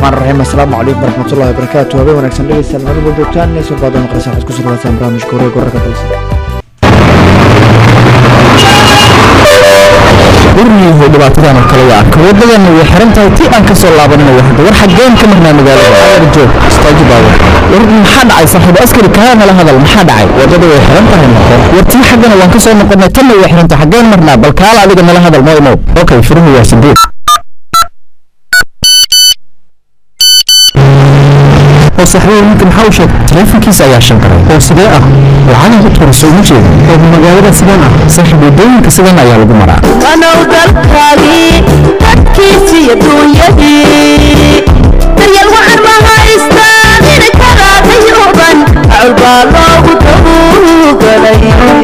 raxmaan raxiim assalaamu calaykum waraxmatullahi wabarakaatu habeen wanaagsan dhegeystayaal meel walba joogtaan inaysan baado maqleysa waxaad kusoo dhawaataan barnaamijka wareeg wararka dalsa guryihu dhibaatadan oo kale waa arka wadadana way xiran tahay ti aan kasoo laabaninayo hadda war xageen ka marnaa magaalada ayar joog istaaji baawa war maxaa dhacay saaxiib askari kaa nala hadal maxaa dhacay wadada way xiran tahay noqon war tii xaggana waan kasoo noqonay tanna way xiran tahay xageen marnaa bal kaala adiga nala hadal moo imow okay furuhu waa sideed oo saxbiga ninka maxaa u sheegay taleefankiisa ayaa shan qaray oo sidee ah lacagan ku tuurayso uma jeeda oo magaalada sidaan ah saaxiib wadooyinka sidan ayaa lagu maraa anow dalkaagii dadkiisiiyo duunyadii daryal waxaan ma haystaan ina karaadayuban acul baa loogu tabugalay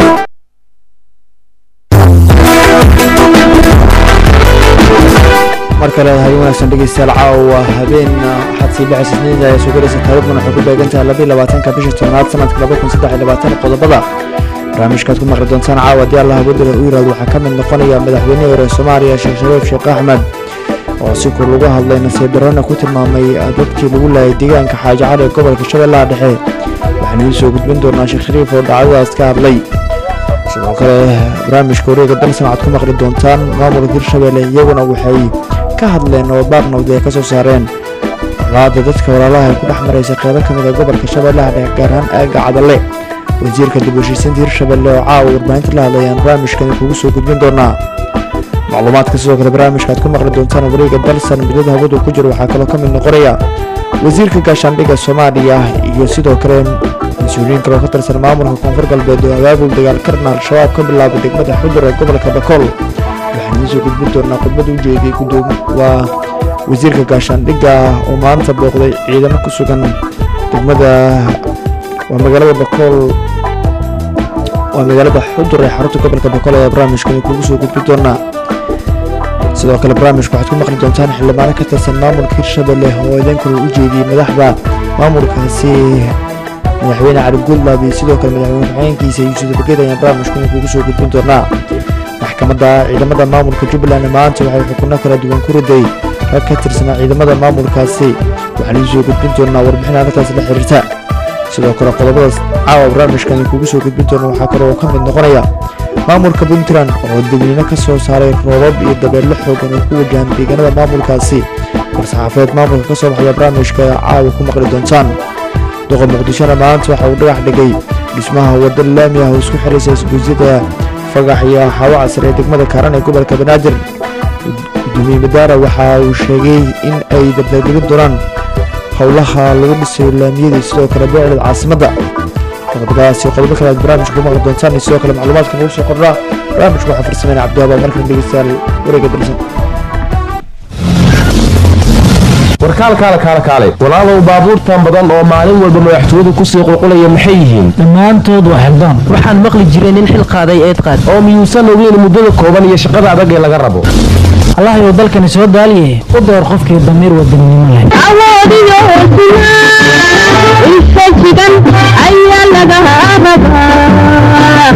mar kale habeen wanaagsan dhegeystayaal caawa habeen waxaad sii bixaysa isniinda ee soo galaysa taariikhduna waxay ku beegantahay labaiy labaatanka bisha tobnaad sanadka laba kun saddex iyo labaatan qodobada barnaamijkaad ku maqli doontaan caawa haddii allah wadala u yiraahdo waxaa ka mid noqonaya madaxweynihii hore soomaaliya sheekh shariif sheekh axmed oo si kur lagu hadlay nasiib darrona ku tilmaamay dadkii lagu laayay deegaanka xaaji cali ee gobolka shabeellaha dhexe waxaanu idin soo gudbin doonaa sheekh shariif oo dhacdadaas ka hadlay sidoo kale barnaamijka wareega dalsan waxaad ku maqli doontaan maamulka hirshabelle iyaguna waxay ka hadleen oo baaqnawdi ay ka soo saareen colaada dadka walaalaha ay ku dhex maraysa qeybo ka mid a gobolka shabeellaha dhexe gaar ahaan aagga cadalle wasiirka dib u heshiisiinta hirshabelle oo caawa warbaahinta la hadlayaan barnaamijkani kugu soo gudbin doonaa macluumaadka sidoo kale barnaamijka aad ku maqli doontaan wareega dalsan muddada hawadu ku jiro waxaa kaloo ka mid noqonaya wasiirka gaashaandhigga soomaaliya iyo sidoo kale mas-uuliyiin kaloo ka tirsan maamulka koonfur galbeed oo abaabul dagaal karna al-shabaab ka bilaabay degmada xudur ee gobolka bakool waxaan idiin soo gudbin doonaa khudbada u jeediyey guddoom waa wasiirka gaashaandhigga oo maanta booqday ciidamo ku sugan degmada waa magaalada bakool waa magaalada xudur ee xarunta gobolka bakool ayaa barnaamijkani kugu soo gudbin doonaa sidoo kale barnaamijka waxaad ku maqli doontaan xildhibaano ka tirsan maamulka hirshabelle oo idinkula u jeediyey madaxda maamulkaasi madaxweyne cali guudlaab iyo sidoo kale madaxweyne ku-xigeenkiisa yuusuf bageed ayaan barnaamijkani kugu soo gudbin doonaa maxkamadda ciidamada maamulka jubbaland maanta waxay xukunno kala duwan ku riday rag ka tirsanaa ciidamada maamulkaasi waxaan idiin soo gudbin doonaa warbixin arrintaas la xiriirta sidoo kale qodobadaas caawa barnaamijkani kugu soo gudbin doona waxaa kaloo ka mid noqonaya maamulka puntland oo degniino ka soo saaray roobab iyo dabeello xoogan oo ku wajahan deegaanada maamulkaasi war-saxaafadeed maamulka ka soo baxaya barnaamijka caawa ku maqli doontaan doqor muqdishona maanta waxa uu dhagax dhigay dhismaha wadda laami ah oo isku xiraysa isguusyada fagax iyo xawo casar ee degmada kaaran ee gobolka banaadir gudoomiye madaara waxa uu sheegay in ay dabdagelin doonaan howlaha lagu dhisayo laamiyadii sidoo kale beecda caasimadda qodobadaasi qodobo kale aad barnaamijka ku maqli doontaan iyo sidoo kale macluumaadka nagu soo kordhaa barnaamijka waxaa farsameynaya cabdiwaaba markan dhegeystayaal wareega dalsan warkaal kaale kaale kaale walaalow baabuurtan badan oo maalin walba madaxtooyadu kusii qulqulaya maxay yihiin dhammaantood waa xildaan waxaan maqli jiray nin xil qaaday eed qaad oo miyuusan ogeyn muddada kooban iyo shaqada adag ee laga rabo allahayow dalkani soo daaliye u door qofkii damiir wadanimo leh awoodiyo hoosinaa infajigan ayaa laga rabaa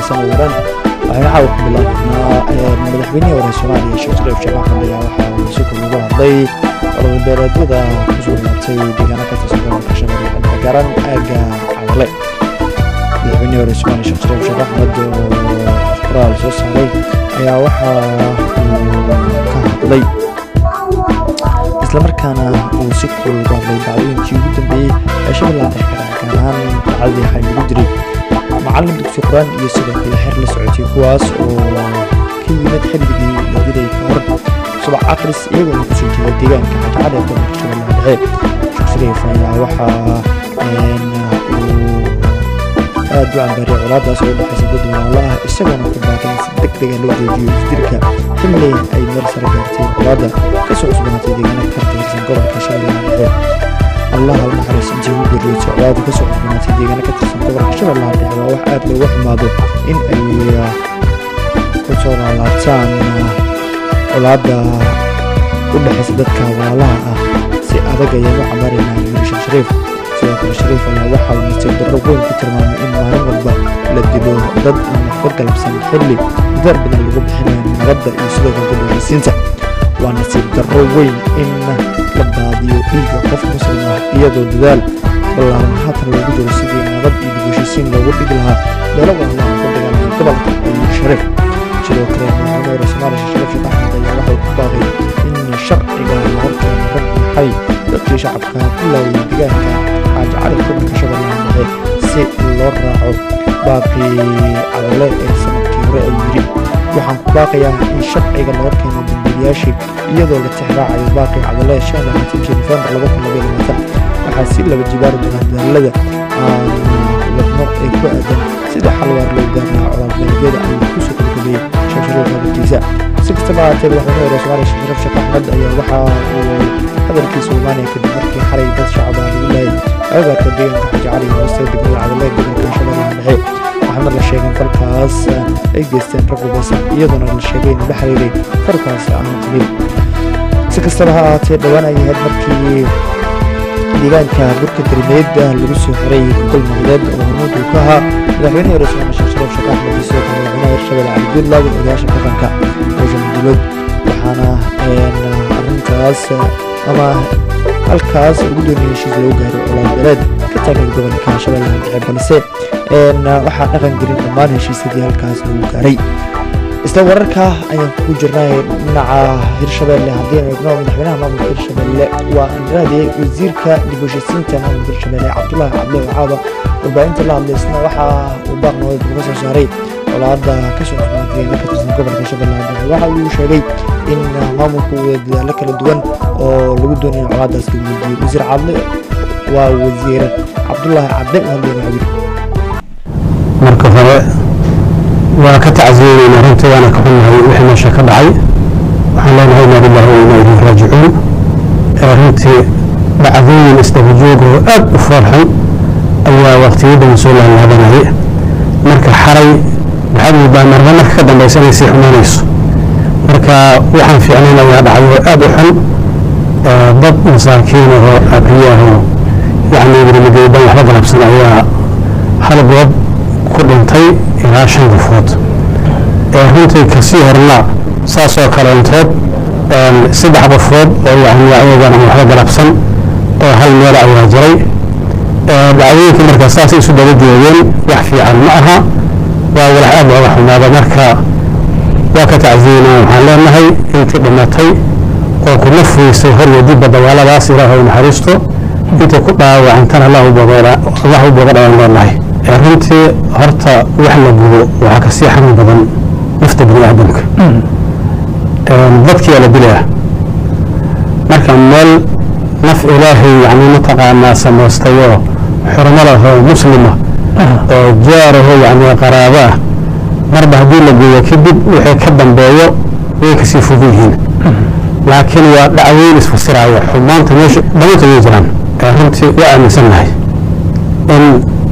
faahfaahsan oo waran waxaynu caawa ku bilaabnaa madaxweynihii hore soomaaliya sheekh shariif sheekh axmed ayaa waxa uu si kul ugu hadlay ololabeeleedyada kusoo laabtay deegaano ka tirsan gobolka shabeelle dhexe gaaran aagga cadale madaxweynihii hore soomaaliya sheekh shariif sheekh axmed oo qoraal soo saaray ayaa waxa uu ka hadlay islamarkaana uu si kul ugu hadlay dacdooyinkii ugu dambeeyey ee shabeellaha dhexe ka dhacay gaar ahaan dacdadii waxay lagu diray macallin dugsi qur-aan iyo sidoo kale xer la socotay kuwaas oo ka yimid xilligii la dilay ka hor subax akhris iyagoona kusoo jeeda deegaanka xajacada ee gobolka shabeellaha dhexe sheekh shariif ayaa waxaa uu aad u cambaariyay colaadaas oo dhexaysa dad walaalo ah isagoona ku baaqay in si deg dega loo joojiyo isdirka xilli ay meel sare gaartay colaada kasoo cusbanaatay deegaana ka tirsan gobolka shabeellaha dhexe allah ha u naxariis intii ugu geeriyootay colaada kasoo cusbanaatay deegaana ka tirsan gobolka shabeellaha dhexe waa wax aad looga xumaado in ay ku soo laalaabtaan colaada u dhexaysa dadka walaalaha ah si adag ayaan u cambaaraynaa yiri sheekh shariif sidoo kale shariif ayaa waxa uu nasiib darro weyn ku tilmaamay in maalin walba la dilo dad aan waxba galabsan xilli dar badan lagu bixinayo nabadda iyo sidoo kale dadhegeysiinta waa nasiib darro weyn in la baadiyo dhiigga qof muslim ah iyadoo dadaal ballaaran haatan loogu jiro sidii nabad iyo dibheshiisiin loogu dhigi lahaa meelo walaalaha ka dagaalamay gobolka ayuu shariif sidoo kale madaxweyne hore soomaaliya sheekh shariif sheekh axmed ayaa waxay ku baaqay in sharciga la horkeeno rag maxay dadkii shacabka ku laayay deegaanka xaaja cali gobolka shabeellaha dhexe si loo raaco baaqii cadale ee sanadkii hore ay yidhi waxaan ku baaqayaa in sharciga la horkeeno dambiilayaashii iyadoo la tixraacayo baaqii cadale shan labaatankii nofembar laba kun labaiyo labaatan waxaa si laba jibaari doonaa dadaalada aan wadno ee ku aadan sida xalwaar loo gaar lahaa colaadbeeledyada ayuu kusoo gabagabeeyey sheekh shariif hadalkiisa si kastaba ahaatee madaxweyne hore soomaaliya sheekh shariif sheekh axmed ayaa waxa uu hadalkiisa imaanaya kadib markii xalay dad shacab ah lagu laayay agagaarka deegaanka xaji cali hooste degmada cadale gobolka shabeellaha dhexe waxaana la sheegay in falkaas ay geysteen rag hubeysan iyadoona la sheegay inuu la xiriiray falkaas aan qabiil si kastaba ha ahaatee dhowaan ay ahayd markii deegaanka burka darimeed lagu soo xiray gogol noqdeed oo hormuud uu ka ahaa madaxweynihii hore soomaaliya sheekh shariif sheekh axmed iyo sidoo kale madaxweynaha hirshabelle cali guudlaag iyo odayaasha dhaqanka howshan dowlad waxaana arrintaas ama halkaas ugu doonayay heshiis lagu gaaray colaadbeeleed ka taagan gobolka shabeellaha dhexe balse waxaa dhaqan gelin dhammaan heshiisyadii halkaas lagu gaaray isla wararka ayaan ku jirnay dhinaca hirshabelle haddii aynu eegno madaxweynaha maamulka hirshabelle waa andiraadiyey wasiirka dib u heshiisiinta maamulka hirshabelle cabdulaahi cabdi wacaaba warbaahinta la hadlay isna waxa uu baaq nabad uga soo saaray colaada kasoo cusbaantay ka tirsan gobolka shabeellaha dhexe waxa uu sheegay in maamulku uu dadaalo kala duwan oo lagu doonayo colaadaas lagu weydiiyey wasiir cadle waa wasiir cabdulaahi cadde u hadlayna yiri marka hore waa ka tacsiyeynayna runtii waana ka xunnahay wixii meesha ka dhacay waxaan leenahay inaa lillahi wa inaa ilayhi raajicuun ee runtii dhacdooyin isdabajoog oo aad u foolxun ayaa waqtiyadan soo laalaabanayay marka xalay waxaad moodaa marba marka ka dambaysa inay sii xumaanayso marka waxaan fiicnayn ayaa dhacay oo aad u xun dad masaakiin ahoo abriyaahoo yacni welimageedan waxba galabsan ayaa hal goob ku dhintay ilaa shan qofood ee runtii kasii horna saasoo kaleentood saddex qofood oo yani ayagan aan waxba galabsan oo hal meel ayaa jiray dhacdooyinka markaa saasay isu daba joogeen wax fiican ma aha waa walax aad looga xumaada marka waa ka tacsiyeynaa waxaan leenahay intii dhimatay oo ku nafweysay hor iyo dibba dagaaladaas ilaahay u naxariisto intii ku dhaawacantana allah u booga dhawaan leenahay runtii horta wax la gubo waxaa kasii xanuun badan nafta bini aadamka dadkiyaa la dilaa marka meel naf ilaahay yani mataqaanaa samaystayoo xurmo lahoo muslima oo jaaraho yani qaraabo ah marba haddii la geeyo kadib wixii ka dambeeyo way kasii fog yihiin laakiin waa dhacweyn isfasiraayo xumaanta meesha dhammaantood way jiraan runtii waa aaminsannahay in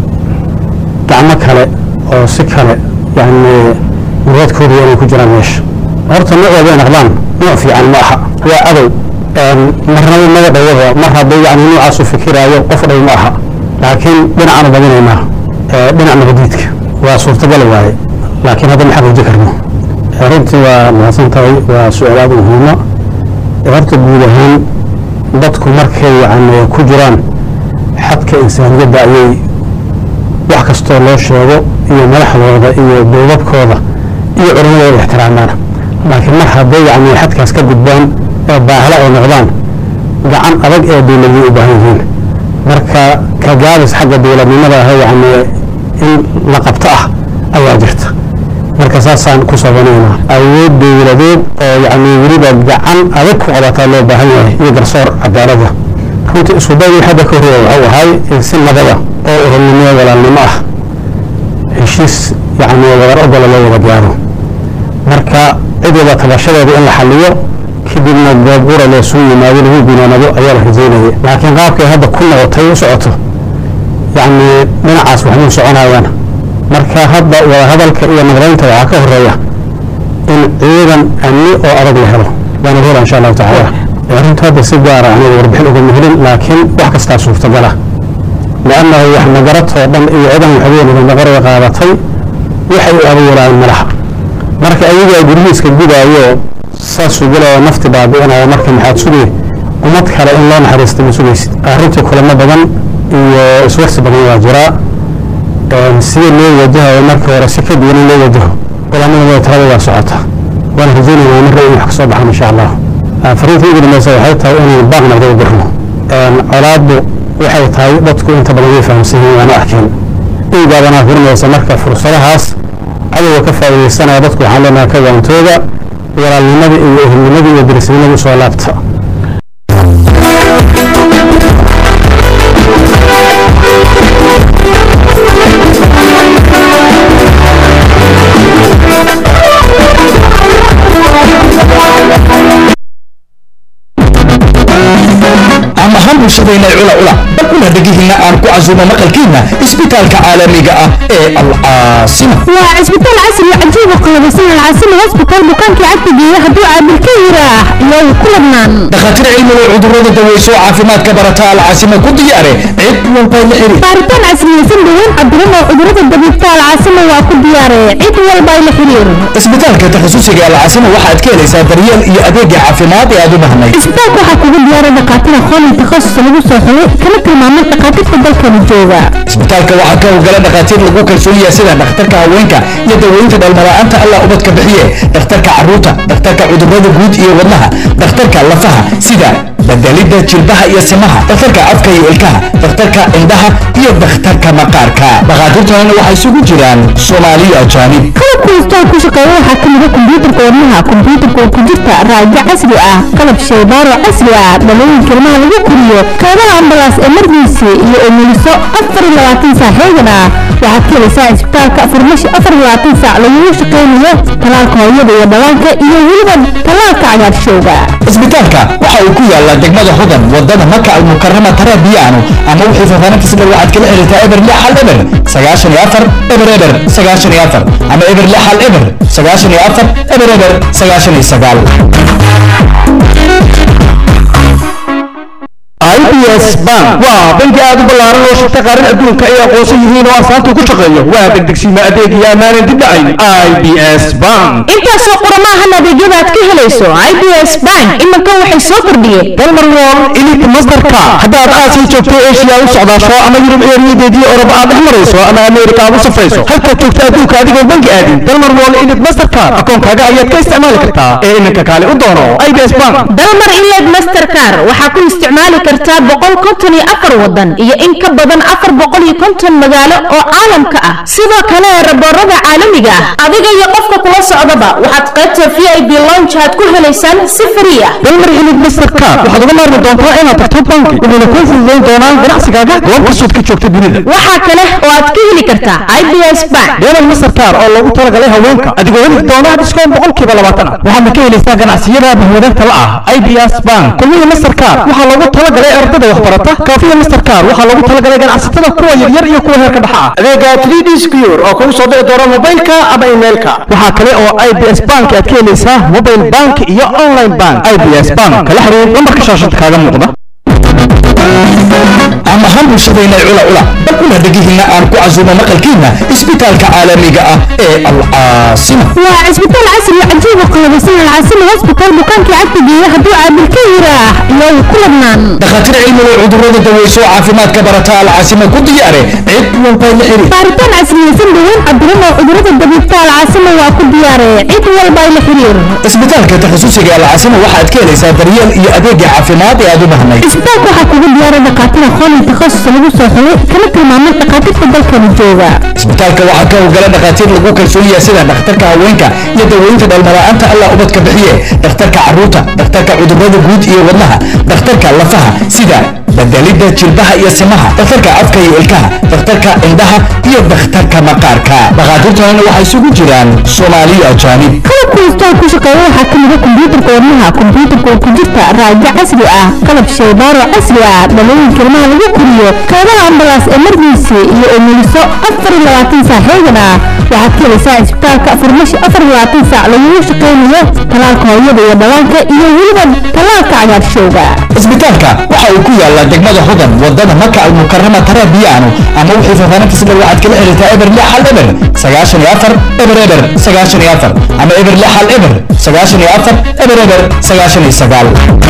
gacmo kale oo si kale yani muradkooda inay ku jiraan meesha horta noocooda ay naqdaan nooc fiican ma aha waa adow marnaba naga dhawada mar hadday yani noocaas u fikiraayo qof dhow ma aha laakiin dhinacaanu badinaynaa dhinac nabadiidka waa suurtagal waaye laakiin hadda maxaa rajo karno runtii waa mahadsan tahay waa su-aal aad u muhiima horta guud ahaan dadku markay yani ku jiraan xadka insaaniyadda ayay wax kastoo loo sheego iyo madaxdooda iyo dowladkooda iyo culimadooda ixtiraamaan laakiin mar hadday yani xadkaas ka gudbaan ee baahla ay noqdaan gacan adag ee dowladii u baahan yihiin marka ka gaabis xagga dowladnimada ah yani in la qabto ah ayaa jirta marka saasaan ku sabanaynaa awood dowladeed oo yani weliba gacan adag ku qabataa loo baahan yahay iyo garsoor cadaalada runtii isku daygii hadda ka horreeya waxuu ahay in si nabada oo ururnimo walaalnimo ah heshiis yani wadar ogola loo wada gaaro marka cid wada tabashadeeda in la xaliyo kadibna goobgura loosu yimaado lagu gunaanado ayaa la rajaynaya laakiin qaabkay hadda ku noqotay u socoto yani dhinacaas waxmuu soconayaan marka hadda wadahadalka iyo nabadaynta waxaa ka horeeya in ciidan amni oo adag la helo waana hela insha allahu tacaala arrintu hadda si gaara aniga warbixin ugama helin laakiin wax kastaa suurtagala liannahu wax nagaratoo dhan iyo ciidan waxweynada naqaraya qaadatay waxay u abuuraan malaha marka ayagaa guryihiiska gudaayo saasuu gelaya nafti baabi'inaya marka maxaad sugay ummad kale in loo naxariista ma sugaysid arrintii kulamo badan iyo iswarsi badan waa jiraa sida loo wajahayo marka hore si ka duwan in loo wajaho kulamada talada waa socota waana rajaynaynaa marra in wax ka soo baxan insha allah fariinta ugu dambeysa waxay tahay inaan baaq nabda u dirno colaaddu waxay tahay dadku inta badan way fahamsan yihiin waana arkeen ingaadanaa furinaysa marka fursadahaas cadowga ka faa'iidaysanaya dadku waxaan leenahay ka waantooda walaalnimada iyo ehelnimada iyo dirisnimada usoo laabta ama han bulshadayna cula cula bal una dhegihiinna aan ku casuumo maqalkiinna isbitaalka caalamiga ah ee alcaasima waa cisbitaal casri oo cajiib oo qalabaysan alcaasima hosbitaal bukaankii cagta geeya hadduu caabil ka yiraax iyow ku ladnaan dhakhaatiir cilmiga cudurrada daweyso caafimaadka barata alcaasima ku diyaare cid walba la xiri baaritaan casriyeysan daweyn cabiran oo cudurrada dabiibta alcaasima waa ku diyaare cid walba la xiriir isbitaalka takhasusiga alcaasima waxaad ka helaysaa daryeel iyo adeega caafimaad ee aad u baahnayd isbitaalka waxaa kugu diyaaray dhakhaatiir aqoon iyo takhasus lagu soo xulay kana tilmaamay dhakhaatiirta dalkana jooga isbitaalka waxaa ka howlgala dhakhaatiir lagu kalsoon yahay sida dhakhtarka haweenka iyo daweynta dhalmala'aanta allah ubadka bixiye dhakhtarka carruurta dhakhtarka cudurrada guud iyo wadnaha dhakhtarka lafaha sida bedelidda jilbaha iyo simaha dhakhtarka afka iyo ilkaha dhakhtarka indhaha iyo dhakhtarka maqaarka dhakhaatiirtanana waxay isugu jiraan soomaaliyo ajaanib qalabka isbitaal ku shaqeeya waxaa ka mid ah kombiyuutarka wadnaha kombiyuutarka oo ku jirta raajo casri ah qalab shaybaaro casri ah dhalooyinka ilmaha lagu koriyo kaadaha ambalaas emergency iyo umuliso afar iyo labaatan saac heegan ah waxaad ka helaysaa isbitaalka farmashi afar iyo labaatan saac lagugu shaqeynayo talaalka hooyada iyo dhallaanka iyo weliba talaalka cagaarshowga isbitaalka waxa uu ku yaalaa degmada hodan wadada maka almukarama tarabiyaano ama wixii faahfaahinta sida waxaad kala xiriirtaa eber lix hal eber sagaashan iyo afar eber eber sagaashan iyo afar ama eber lix hal eber sagaashan iyo afar eber eber sagaashan iyo sagaal IBS Bank waa bangi aad u ballaaran oo shirka qaran adduunka ay aqoonsan yihiin oo asaanta ku shaqeeya waa degdegsiima adeeg iyo ammaanan dib dhacayn IBS Bank intaasoo qoramahan adeegyada aad ka helayso ibs bank iminka waxay soo kordhiyeen dalmar wall elite masterka haddaad aasiya joogto asia u socdaasho ama yurub eeriyadeedii oroba aad dhex marayso ama ameerika aad u safrayso halkaad joogto adduunka adigoo bangi aadin dalmar wall elite mastercard akoonkaaga ayaad ka isticmaali kartaa ee iminka kaale u doono IBS Bank dalmar iled mastercar waxaa ku isticmaali kartaa boqol konton iyo afar wadan iyo in ka badan afar boqol iyo konton magaalo oo caalamka ah sidoo kale raboorada caalamiga ah adiga iyo qofka kula socdaba waxaad qaybta v i b lounge aad ku helaysaan si free ah dalmar elite mastercard waxaad uga maarmi doontaa inaad tagto bangi wuxuuna kuu fududayn doonaa ganacsigaaga goob kastood ka joogta dunida waxaa kale oo aad ka heli kartaa ibs bank deelan mastercard oo loogu talagalay haweenka adigoo heli doona dhiskoon boqolkiiba labaatan ah waxaadna ka helaysaa ganacsiyada bahwadaagta la ah ibs bank kulmiya mastercard waxaa loogu talagalay ardada waxbarata kaafiya mastercard waxaa loogu talagalay ganacsatada kuwa yaryar iyo kuwa heerka dhexa ah adeega 3d secure oo kugu soo dhici doona mobilka ama emailka waxaa kale oo ibs bank aad ka helaysaa mobile bank iyo online bank ibs bank kala xiriir lambarka shaashada kaaga muuqda caam ahaan bulshadayna cula cula bal una dhegihiinna aan ku casuumo maqalkiina isbitaalka caalamiga ah ee alcaasima waa cisbitaal casri oo cajiib oo qalabaysan alcaasima hosbitaal bukaankii cagta geeya hadduu caabil ka yiraax iyow ku ladnaan dhakhaatiir cilmiga cudurrada daweyso caafimaadka barata alcaasima ku diyaare cid walba la xiriir baaritaan casriyeysan daweyn cabiran oo cudurrada dabiibta alcaasima waa ku diyaare cid walba la xiriir isbitaalka takhasusiga alcaasima waxaad ka helaysaa daryeel iyo adeegga caafimaad ee aad u baahnayd cisbitaalka waxaa kugu diyaara dhakhaatiir aqoon iyo takhasus lagu soo xulay kana tilmaamay dhakhaatiirta dalkani jooga isbitaalka waxaa ka howlgala dhakhaatiir lagu kalsoon yahay sida dhakhtarka haweenka iyo daweynta dhalmala'aanta allah ubadka bixiye dhakhtarka carruurta dhakhtarka cudurrada guud iyo wadnaha dhakhtarka lafaha sida bedelidda jilbaha iyo simaha dhakhtarka afka iyo ilkaha dhakhtarka indhaha iyo dhakhtarka maqaarka dhakhaatiirtanina waxay isugu jiraan soomaaliya ajaanib qalabka isbitaal ku shaqeeya waxaa ka mid a kombiyuutarka wadnaha kombiyuutarka oo ku jirta raajo casri ah qalab shaybaaro casri ah dhalooyinka ilmaha lagu koriyo kaadaha ambalaas emergency iyo umuliso afar iyo labaatan saac xeegan ah waxaad ka helaysaa isbitaalka farmashi afar iyo labaatan saac lagugu shaqaynayo talaalka hooyada iyo dhallaanka iyo weliba talaalka cagaarshowga isbitaalka waxa uu ku yaalaa degmada hudan wadada maka almukarama tarabiyaano ama wixii faahfaahinta sida waxaad kala xiriirtaa eber lix hal eber sagaashan iyo afar eber eber sagaashan iyo afar ama eber lix hal eber sagaashan iyo afar eber eber sagaashan iyo sagaal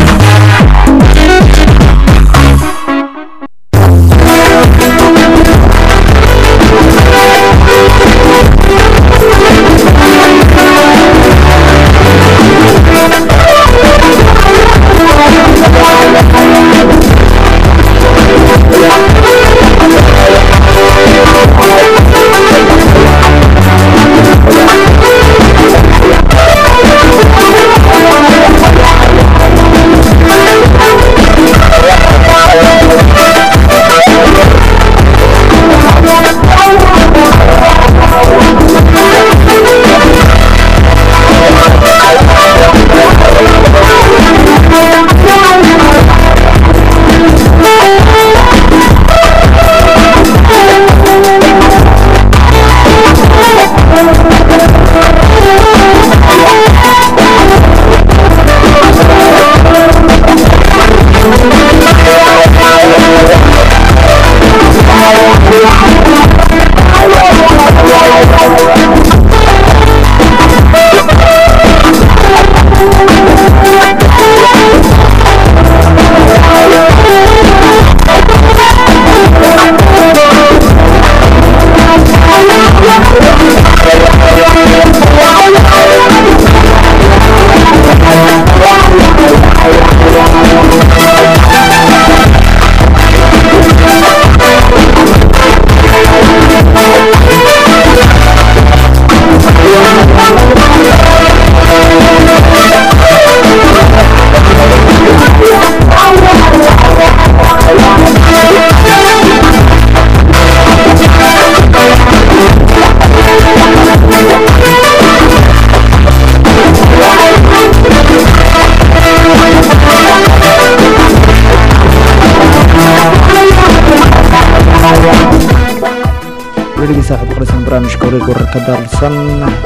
weligii saaxiib qoraysan barnaamijka wareeg wararka daarsan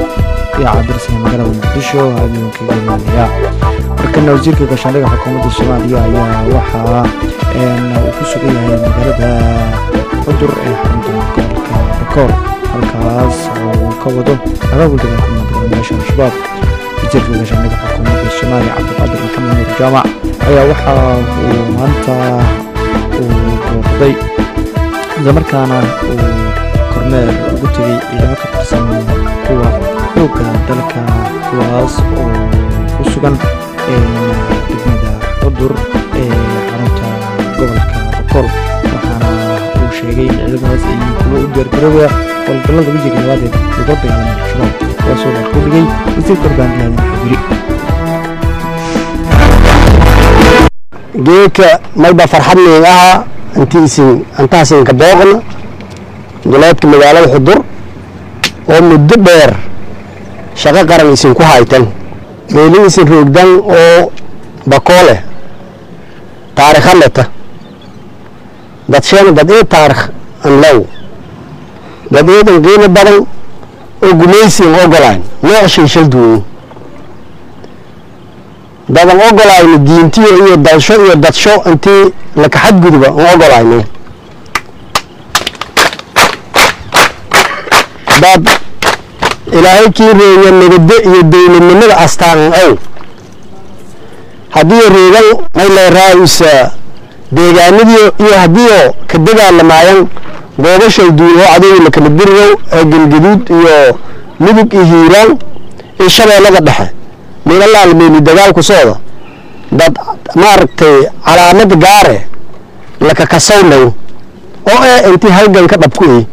iyo cabdirsan magaalada muqdisho habeenka galmudug markana wasiirka gaashaandhiga xukuumadda soomaaliya ayaa waxaa uu ku sugan yahay magaalada cudur ee xarunta gobolka bakool halkaas oo uu ka wado abaabul dagaalka madaxweynayaasha al-shabaab wasiirka gaashaandhiga xukuumadda soomaaliya cabdiqaadir maxamed nuur jaamac ayaa waxa uu maanta uu booqday islamarkaana uu kormeer ugu tegay ciidamo ka tirsan kuwa xoogga dalka kuwaas oo ku sugan degmada cudur ee xarunta gobolka bakool waxaana uu sheegay in ciidamadaas ay kuwa u diyaargaroobaya howlgallada wejiga labaadeed laga dagaalamay al-shabaab kuwaasoo la ku dhigay wasiirka warbaahinladan xabiri geedka mayba farxad miin aha intiisin antaasinka booqna duleedka magaalada xudur oo muddo dheer shaqo qaran isinku haytan meeli isin roogdan oo bakoole taarikha leta dadsheena dad ee taarikh an low dad eedan qiimo badan oo gumaysiin ogolayn nooc shay shal duuyin dadan ogolayno diintiyo iyo dalsho iyo dadsho intii laka xadguduba an ogolayno dad ilaahay kii reeya nabadda iyo dowladnimada astaan ow haddii reegan mayleeraayusa deegaanadii iyo haddiioo ka dagaalamaayaan goobashay duul oo cadowga la kala dirirow ee galgaduud iyo mudug iyo hiiraan iyo shabeellada dhexe meelalaal meeli dagaalku socda dad maaragtay calaamad gaare lakakasawnaw oo eh intii halgan ka dhabku ey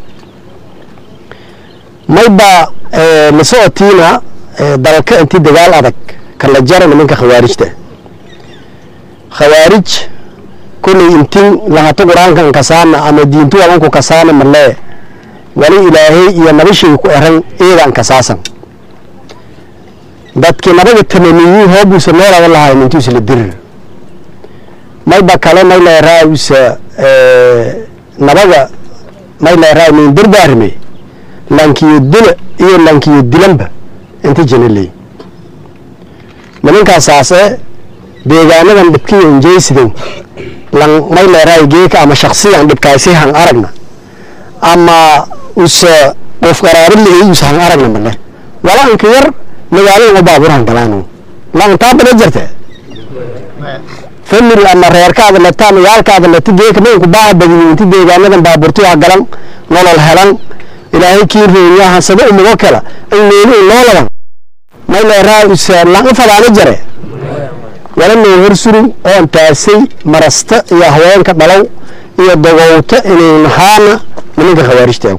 mayba la socotiina dalka intii dagaal adag kala jara nimanka khawaarijta khawaarij kolley intin lahato qur-aankan kasaana ama diintu walanku kasaana malee wali ilaahay iyo nabashay ku eran eedan kasaasan dadkii nabaga tamaniyi hoobuusa noolada lahayn intuusa la dirir mayba kale may leeraausa nabaga may leeraa min dardaarme lankiyo dila iyo lankiyo dilanba inta janaley nimankaasaase deegaanadan dhibkiyo injeysidan lan may leeraay geeka ama shaksiyan dhibkaasi han aragna ama usa qof qaraari leey usa han aragna male wala anka yar magaalada baaburan galaano lantaa bada jirte family ama reerkaada leta magaalkaada leta geeka maynku baaha badiyo inti deegaanadan baaburtiyo ha galan nolol helan ilaahay kii reeyaha sada umugo kala in meelu nooladan may leeraa usa lan fadaana jare wala noo horsurin oo antaasay marasta iyo haweenka dhalow iyo dagowta inay nahaana nimanka khawaarijtaagu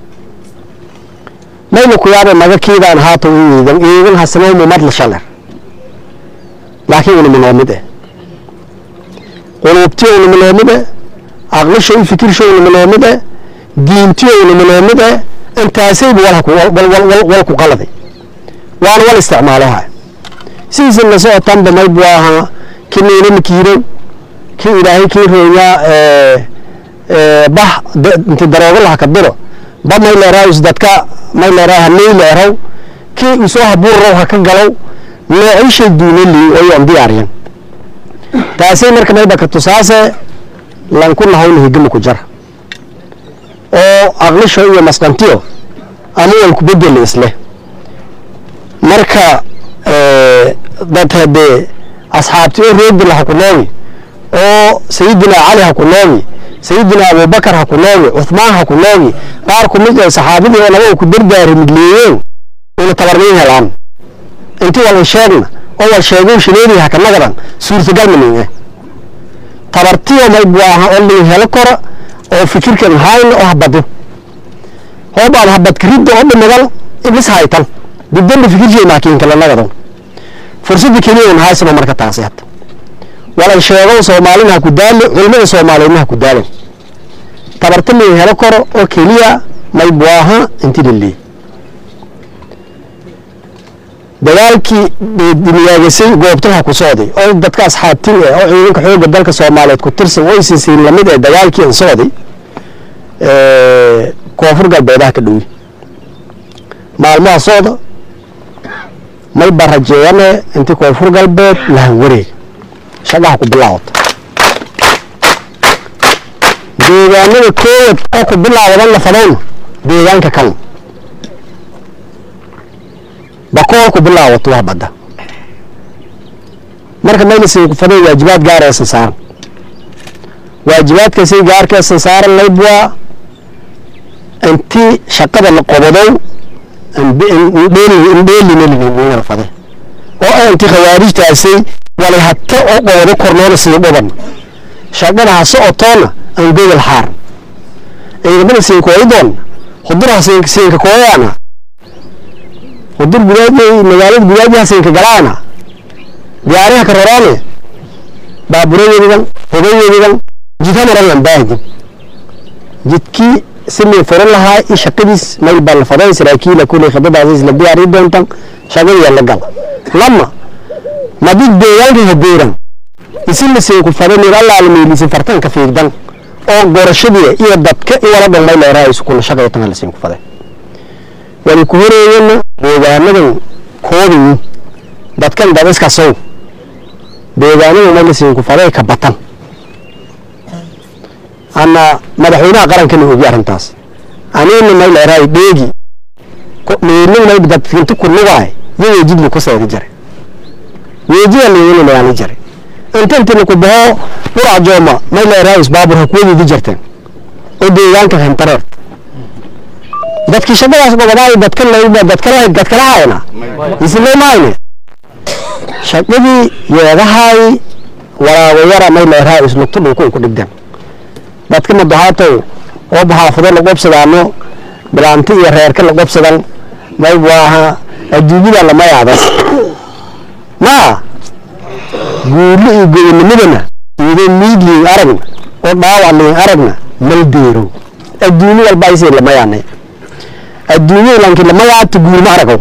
mayna ku yaaba maga kiidaan haata u iidan iidan hasanaymu madla shaler laakiin una minoomid eh quluubtiyo una minoomid eh aqlisha i fikirsha una minoomid eh diintiyo una minoomid eh intaasaybu wal ku qaladay waana wal isticmaaloha sidiisa la socotanba maybu ahaa ki niinama kiirow ki ilaahay kii reeyaa bah inti daroogo laha ka diro ba may leeraayus dadka may leeraa hanay leerow kii usoo habuurrow ha ka galow noocishay duunali oyoon diyaariyan taasay marka mayba ka tusaase lanku nahawna higama ku jara oo aqlisho iyo masqantiyo ama walku bedeli isleh marka dad hadee asxaabti oo reebila ha ku noogi oo sayidina cali ha ku noogi sayidina abubakar ha ku noogi cuhmaan ha ku noogi qaar ku mid ee saxaabadii oo naba ku dardaari midleeyeen una tabarniin helaan intii walba sheegna oo wal sheegow shileedii ha ka nagadan suurtagal manin eh tabartiyo may buu ahaa oo lin helo kora oo fikirkan hayna oo habado hoobaad habadka ridda oo dhimidan iblis haytan dibdanda fikirjay maakiin kala nagadan fursadda keliya un haysano marka taasi hadda walan sheegow soomaalina ha ku daali culimada soomaaliyeedna ha ku daalan tabarta lin helo koro oo keliya may buu ahaa inti lilii dagaalkii dimiyaagasay goobtaha ku socday oo dadka asxaabtin eh oo ciidanka xoogga dalka soomaaliyeed ku tirsan oo isisiin lamid ee dagaalkii an socday koonfur galbeedaha ka dhowi maalmaha socda may ba rajeeyane intii koonfur galbeed lahan wareeg shaqaha ku bilaawata deegaanada koowad oo ku bilaawadan la fadowna deegaanka kan bakool ku bilaawato waa badda marka maylasay ku faday waajibaad gaar ee saaran waajibaadkaasay gaarkee saaran laybwaa intii shaqada la qobadow indheelinala fade oo ah intii khawaarijtaasay walay hata oo qoodo kornoona sida dhuban shaqada ha socotoona aan gogol xaar ciidamada siinkooyidoon huduraha siinka kooyaana hudur gudaadey magaalada gudaadiha siinka galaana diyaariha ka roraane baaburayadigan hogayadigan jidha maran baahidin jidkii silii furan lahaa i shaqadiis mayl baa la faday saraakiila kuley khadadaas isla diyaari doontan shaqadiya la gal lama madig deegaanka hadeeran isila siinku faday mir allaala meelisi fartanka fiigdan oo gorashadii iyo dadka iwala dhan mayl eraa iskula shaqaytan la siinku faday wali ku horeeyana deegaanadan koobayi dadkan dabiska sow deegaanadan mayl siinku faday ka batan ana madaxweynaha qarankana ogi arrintaas anina mayl eraay dheegi meelin mayb dadkinta ku lugaay yo weejid laku seeda jare weejida leeyina layaani jare inta inti laku baxo qurac jooma may leeraayis baabur hakuwadeedi jarteen oo deegaanka hentareert dadkii shaqadaas gobadaay dadka layba dadkala dadkala hayna isle maayne shaqadii yeedahay waraawayara may leeraayis lugta dhulku ku dhigdeen dadka madahaatow oo baxaafado la qobsadaano bilaanti iyo reerka la qobsadan mayb waaha adduunyada lama yaadas ma guulo iyo gobonimadana iyadoo miidliin aragna oo dhaawac liin aragna mal deero adduunyo walba aysay lama yaanay adduunyada lanki lama yaabta guulma aragow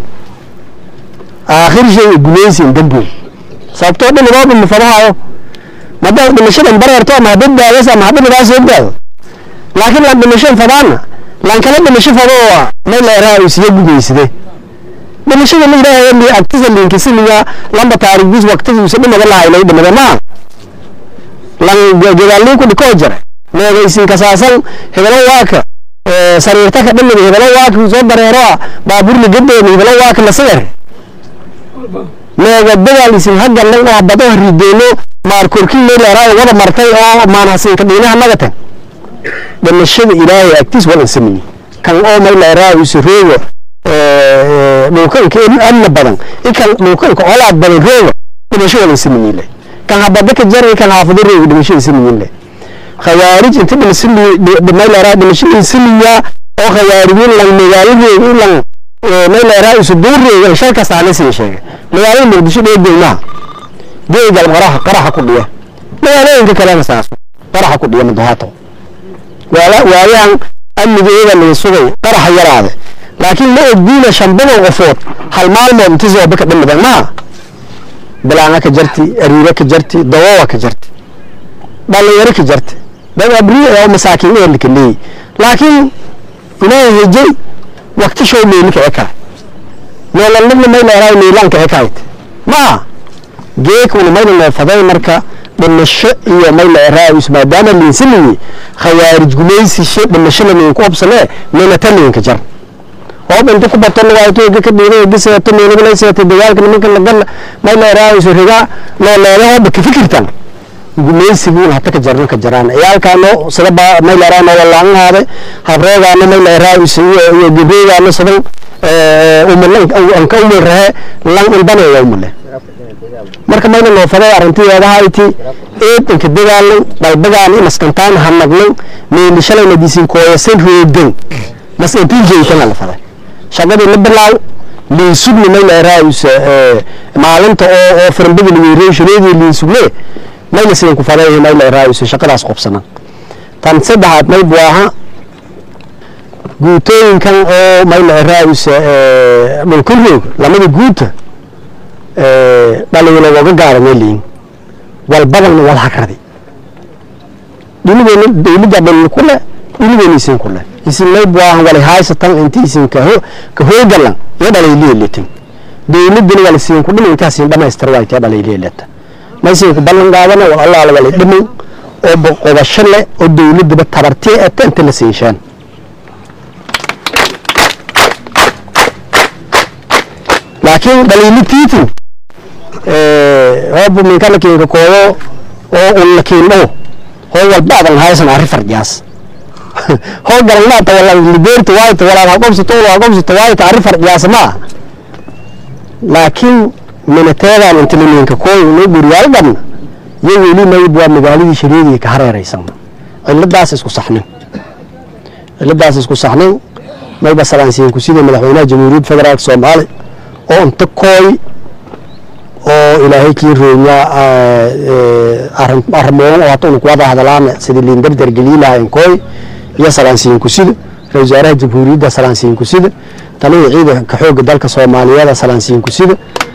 aakhir shay gulaysin dambow sababtoo dhan idooba mafadahayo madaad dhimashadan bareerto ama hadad daadas ama hadda dhigaa soo daado laakiin lan dhimashan fadaana lan kala dhimasho fadoo may leeraha isiya gudaysade dhimashada la yidhaahayo li agtisa liinkisiliga lamba taarikhdiis waqtigiisa dhimada lahaylay dhimada maa lan gadaalliin ku dhikoo jare meegaysin kasaasan hebelo waaka sariirta ka dhimida hebelo waaka soo dareero baaburli gadeeni hebelo waaka la sigar meega dagaalisin haggalan oo bado rideeno maarkorkin may leeraayo wada martay oo maanhasinka dhiinaha nagatan dhimashada ilaahay agtiis wadan sameeyey kan oo may leeraayo isroogo dhulkanka amna badan inkan dhulkanka colaad badan rooga dhimasho wadan sameeyey leh kan habada ka jaray kan haafado rooga dhimashada sameeyey leh khawaarij inta may leeraa dhimashada sameeya oo khawaarijiin lan magaaladeeda ilan may leeraa isu duureega shal kasta la sii sheegay magaalada muqdisho dhee deymaha deegal qaraxa qaraxa ku dhiya magaalooyinka kalena saas qaraxa ku dhiya madahaato waayahan amnigeeda laga sugay qaraxa yaraade laakiin ma ogdiina shanbadoo qofood hal maalmood inti sooba ka dhimidan maa bilaanga ka jarti ariire ka jarti dawowa ka jarti dhalinyaro ka jarti dad abriye oo masaakiin ee lika leeyi laakiin ilaahay hejay waqti show meeli ka ekaay nololnimna may leeraay meelaan ka ekaayt maa geekuna mayna neefaday marka dhimasho iyo may leeraayus maadaama liinsiliyi khawaarij gumaysishe dhimashada liinku hobsanee meena taliinka jar hoob inta ku barto lagaayto ka dhiiday giseeto meelagalaysata dagaalka nimanka lagal may leeraayus riga looleeda hooba ka fikirtan gumaysigiin hata ka jarno ka jaraan ciyaalkaano sida baa may leeraano walaanhaade habreegaano may leeraayus iyo iyo gabreegaano sidan anka umul rahe lan ilbaneeya umule marka mayna loo faday arrintiyeedahayti eedanka dagaalan dalbagaan inaskantaan hanagnan meeli shalayna disin kooyasan roogan mas intii jeytana la faday shaqadii la bilaaw liinsugni may leeraayus maalinta oo oo firmbada liwereeshaneedii liinsugne mayna sidan ku faday may leeraayus shaqadaas qobsanan tan saddexaad may buaha guutooyinkan oo may leeraayus dhulkan roog lamada guuta dhalinyaro waga gaadanay liin walbadalna wal hagradi dhinigeena dawladda dhalin kule dhinigeena isin kule isin may buahan wali haysatan inti isin ka ka hoogalan iyo dhalayleeletin dawladdana wala siin ku dhimin intaas in dhamaystir waa intee dhalayleeleta ma isin ku ballan qaadana wal allah la wala dhimin oo boqobasho leh oo dawladdaba tabartii ee inta la siishaan laakiin dhaliilitiitin hoobu minkana kinka kooyo oo unla kiindho hoo walbaadan haysan arri farjaas hoo galannaata wala libeerta waayta walaad haqobsato wala haqobsato waayta arri farjaas maa laakiin minateedaan inta liminka kooyo noo guriyaal dhabna iyo weli mayb waa magaaladii shareediga ka hareeraysan ciladaas isku saxnin ciladaas isku saxnin mayba salaansiinku sida madaxweynaha jamhuuriyadda federaalka soomaaliya oo inta kooy oo ilaahay kii roonya arrimoon oo hata unukuwada hadalaana sidii liindardar geliilahayn kooy iyo salaansiinku sida ra wasaaraha jamhuuriyadda salaansiinku sida talada ciidanka xoogga dalka soomaaliyeed salaansiinku sida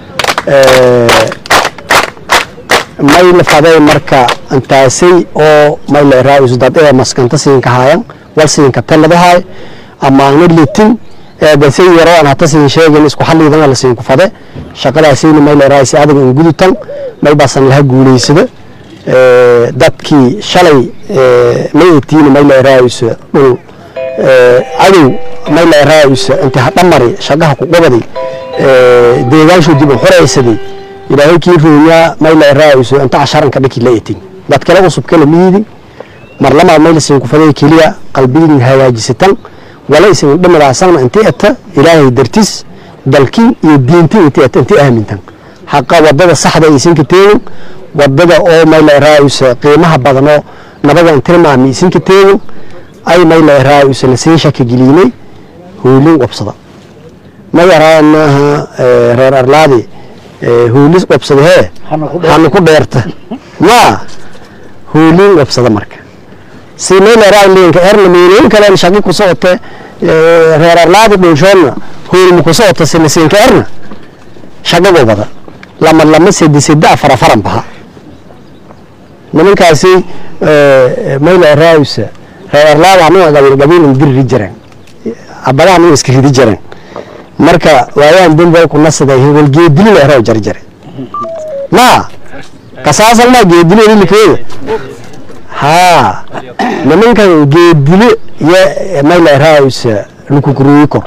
may la faday marka intaasay oo may la raayus dad ee maskanta siinka haayan wal siinka taladahay amaana litin eedasay yaroo aan hata siin sheegin isku xalliidan la siin ku fade shaqadaasayna may la raayis adag in gudutan may baasan laha guulaysada dadkii shalay may etiina may la raayis dhul cadow mayla raayusa inta hadhamari shaqaha ku qabadi deegaanshu dib u xoraysaday ilaahay kii rooyaa mayla raayusa inta casharanka dhaki la etin dad kale cusub kala miidi mar lamaad mayla siin ku faday keliya qalbigiin hagaajisatan wala isin dhamadaasan intii ata ilaahay dartis dalkii iyo diintii intii ata intii aamintan haqa wadada saxda aysan ka teegin wadada oo mayla raayusa qiimaha badanoo nabadan tilmaami isin ka teegin ay mayla raayusa lasiin shaki gelinay hoolin qabsada ma yaraanaha reer arlaadi hoolis qabsada hee hanu ku dheerta ma hoolin qabsada marka si mayla raaylinka erna meelin kale shaqi ku socota reer arlaadi dhulshoona hoolin ku socota si lasiinka erna shaqago bada lama lama sedi sedi afar afaran baha nimankaasi mayla raayusa reer arlaada anaga gabiil gabiil dirri jireen abadaha anaga iska ridi jireen marka waayaan dembay ku nasada hebel geedili la raw jarjare ma kasaasan ma geedili ilikeeda ha nimankan geedili ya mayla raayusa lukukuruyi kor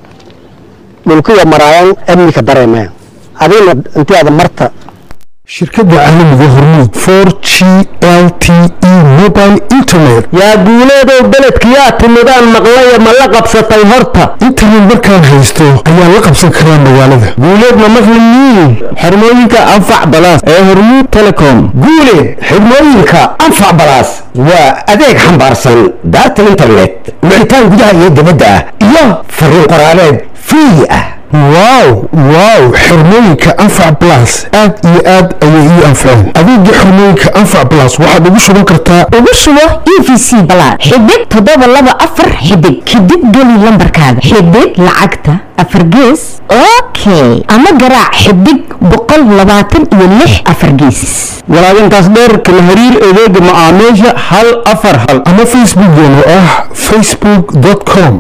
dhulkiya maraayan amnika dareemeen adigna intii aada marta shirkadda caalamiga hormuud for g l t e mobile internet yaa guuleedow beledkiyaa timidaan maqlaya ma la qabsatay horta internet markaan haysto ayaa la qabsan karaa magaalada guuleed ma maqlimiin xirmooyinka anfac balaas ee hormuud telecom guuleed xirmooyinka anfac balaas waa adeeg xambaarsan data internet wicitaan gudaha iyo dibadda ah iyo fariin qoraaleed free ah wow wow xirmooyinka anfac plus aad iyo aad ayay ii anfaceen adeega xirmooyinka anfac plus waxaad ugu shuban kartaa ugu shubo e v c balaad xidig toddoba laba afar xidig xidig geli lambarkaaga xidig lacagta afar gees okay ama garaac xidig boqol labaatan iyo lix afar gees walaagintaas dheer kala hariir adeega macaamiisha hal afar hal ama facebookgeena oo ah facebook com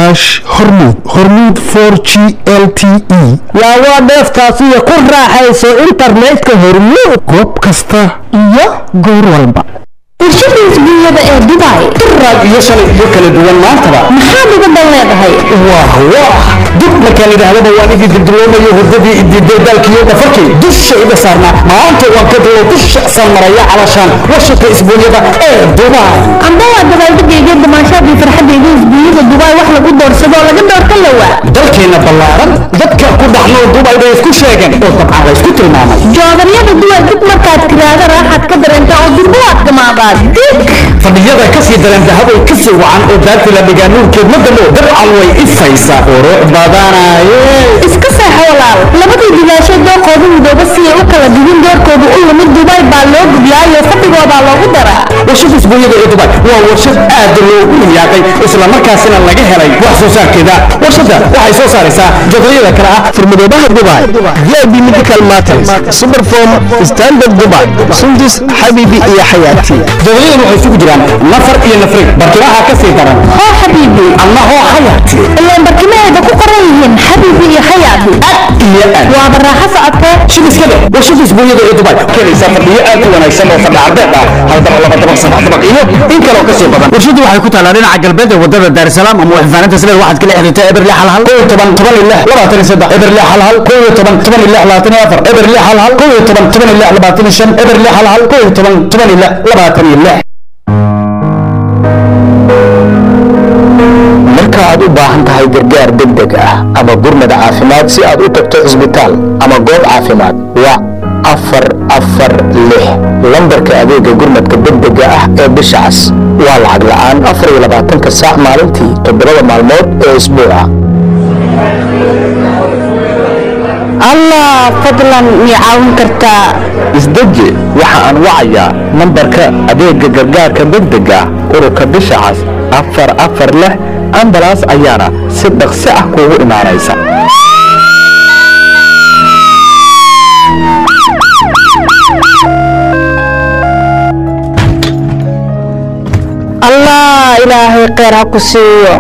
hormud hormud for g l t e yaa waa dheeftaasiyo ku raaxayso internetka hormuud goob kasta iyo goor walba warshada isbuunyada ee dubai duraad iyo shalay iyo kala duwan maantaba maxaad uga dan leedahay wah wah dib markaan idhaahdaba waan idin dildiloomayo hurdadii idideedaalkiiyo dhafarkay dusha iga saarnaa maanta waan ka dalo dusha san maraya calashaan warshadka isbuunyada ee dubai amba waa dabaaldegayga damaashaadii farxadayda isbuunyada dubai wax lagu doorsado oo laga doorta lawaa dalkeena ballaaran dadka ku dhaxnoo dubai bay isku sheegeen oo dabcan la isku tilmaamay joodaryada duway dib markaad tiraahda raaxaad ka dareenta oo durbo waad gamaadaa dig fadhiyada kasii dareen dahabay kasii wacan oo daartii la dhigaa nuurkeed ma damo dabcan way ifaysaa qurux badanaye iska seexo walaal labadii digaashay dooqoodu midooba si ay u kala digin doorkoodu u lumid dubai baa loo gudlaayo fadhigoodaa loogu daraa warshada isbuunyada ee dubai waa warshad aad loogu riyaaqay islamarkaasina laga helay wax soo saarkeeda warshadda waxay soo saaraysaa jodayada kale ah furmadoobaha dubai vip medical matters superform standard dubai sundus xabibi iyo xayaati jodayadu waxay isugu jiraan nafar iyo nafrig barkimaha ka sii daran hoo xabiibi ama hoo xayaati ilaan barkimaheeda ku qoran yihiin xabiibi iyo xayaati iyo aad waaba raaxo socotee shibiskada warshada isbuunyada ee dubai keenaysaa fadhiyo aad u wanaagsan oo fadhi cardeed ah hal dabaq laba dabaq saddex dabaq iyo in kaloo kasii badan warshadu waxay ku taalaa dhinaca galbeed ee wadada daarsalaam ama waxfaaninta sileed waxaad kala xiriirtaa eberle hal hal kow iyo toban toban iyo lix labaatan iyo saddex eberle hal hal kow iyo toban toban iyo lix labaatan iyo afar eberle hal hal kow iyo toban toban iyo lix labaatan iyo shan eberle hal hal kow iyo toban toban iyo lix labaatan iyo lix marka aad u baahan tahay gargaar degdeg ah ama gurmad caafimaad si aad u tagto cisbitaal ama goob caafimaad wac afar afar lix lambarka adeega gurmadka degdega ah ee bisha cas waa lacag la'aan afar iyo labaatanka saac maalintii toddobada maalmood ee isbuuca allah fadlan mii caawin kartaa isdeji waxa aan wacayaa nambarka adeega gargaarka degdega ururka bisha cas afar afar lix ambalaas ayaana si dhaqsi ah kuugu imaanaysa allah ilaahay kheyr ha ku siiyo